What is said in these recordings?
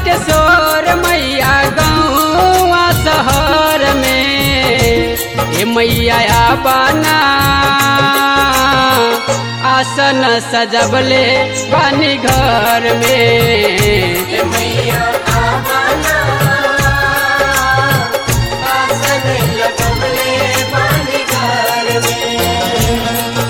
बाटे शोर मैया गाँव शहर में ए मैया बना आसन सजबले बानी घर में मैया आवाना आसन लगमले बानी घर में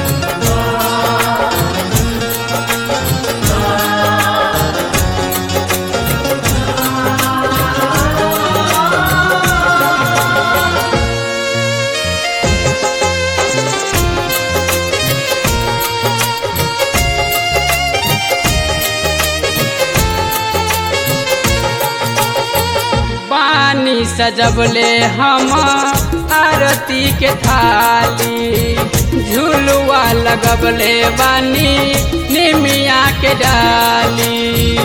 पानी सजबले हम आरती के थाली झुलुआ लगबले बानी निमिया के डाली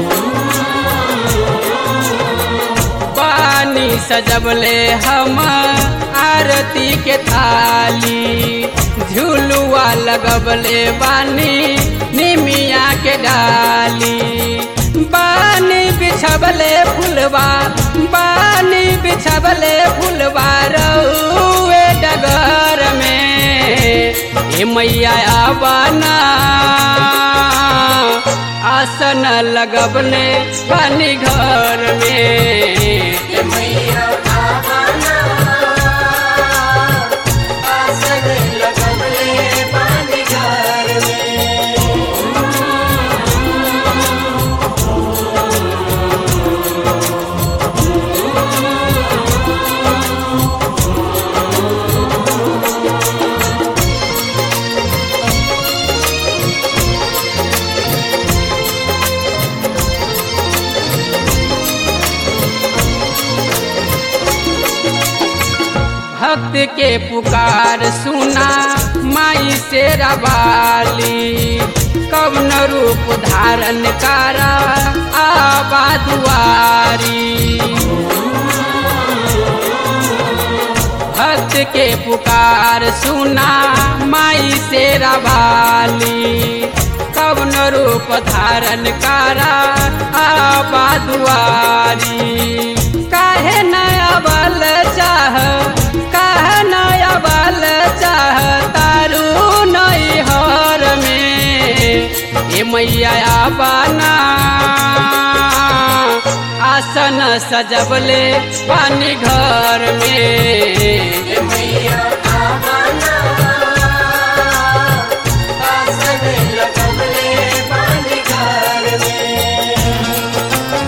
पानी सजबले हम आरती के थाली झुलुआ लगबले बानी निमिया के डाली बानी बिछबले फुलवा बानी बिछबले फुलवा रउए डगर में ए मैया बना आसन लगबले पानी घर में मैया आवाना आसन लगमले बानी घर में भक्त के पुकार सुना माई से रवाली कवन रूप धारण करा आबा दुआरी भक्त के पुकार सुना माई से रवाली कवन रूप धारण करा आबा दुआरी काहे नया बल चाह काहे नया बल चाह तारू नई हर में ए मैया बना आसन सजबले पानी घर में मैया आवाना आसन लगमले बानी घर में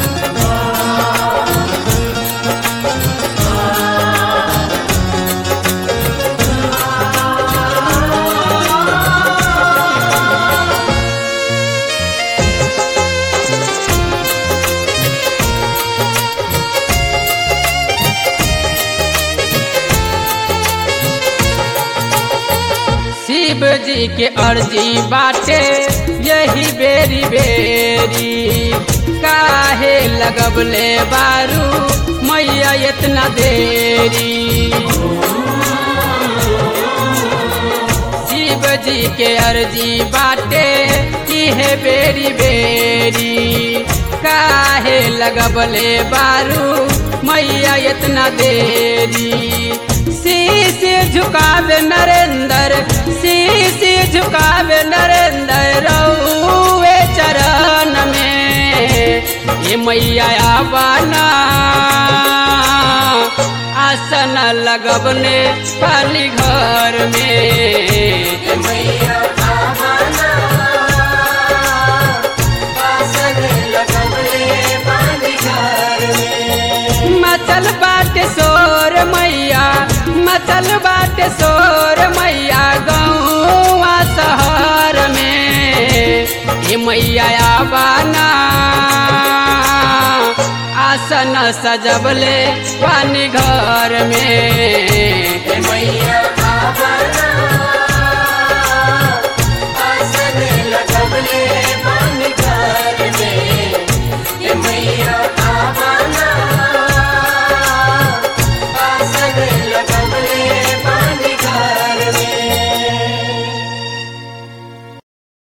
शिव जी के अर्जी बाटे यही बेरी बेरी काहे लगबले बारू मैया इतना देरी शिव जी के अर्जी बाटे इहे बेरी बेरी काहे लगबले बारू मैया इतना देरी शीश झुकावे नरेंद्र शीश झुकावे नरेंद्र रउए चरण में ये मैया बना आसन लगबने पाली घर में मैया आवाना आसन लगमले बानी घर में मचल बाटे शोर मैया मचल बाटे शोर मैया गाँव शहर में ये मैया बना आसन सजबले पानी घर में मैया